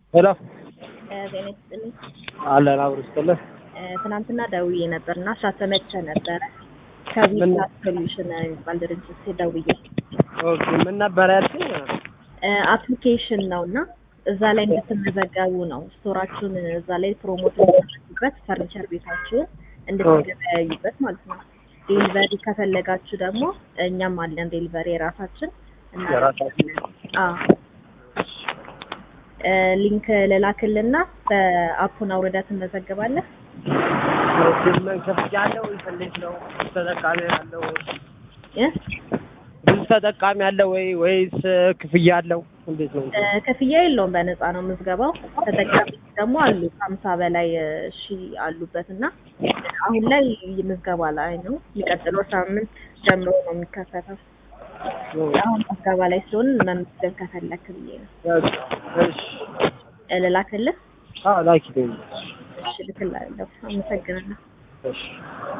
ሄሎ ጤና ይስጥልኝ። አለን አብሮ ስትልህ ትናንትና ደውዬ ነበር እና ስራ ተመቸ ነበረ ከዊፕላስ ሶሉሽን የሚባል ድርጅት ደውዬ ኦኬ ምን ነበር ያልሽኝ? አፕሊኬሽን ነው እና እዛ ላይ እንድትመዘገቡ ነው። ስቶራችሁን እዛ ላይ ፕሮሞት እንድታደርጉበት ፈርኒቸር ቤታችሁን እንድትገበያዩበት ማለት ነው። ዴሊቨሪ ከፈለጋችሁ ደግሞ እኛም አለን ዴሊቨሪ የራሳችን እና አዎ ሊንክ ልላክልና በአፑን አውርዳ ትመዘገባለህ። ኦኬ ምን ክፍያ አለው ወይስ እንዴት ነው? ተጠቃሚ አለው ወይ? እ? ብዙ ተጠቃሚ አለው ወይ ወይስ ክፍያ አለው? እንዴት ነው? ክፍያ የለውም፣ በነፃ ነው ምዝገባው። ተጠቃሚ ደግሞ አሉ ከሀምሳ በላይ ሺ አሉበት እና አሁን ላይ ምዝገባ ላይ ነው። የሚቀጥለው ሳምንት ጀምሮ ነው የሚከፈተው። አሁን ምዝገባ ላይ ሲሆን መመዝገብ ከፈለክ ብዬ ነው። እሺ ልላክልህ? አዎ ላኪልኝ። እሺ ልክላለሁ። አመሰግናለሁ። እሺ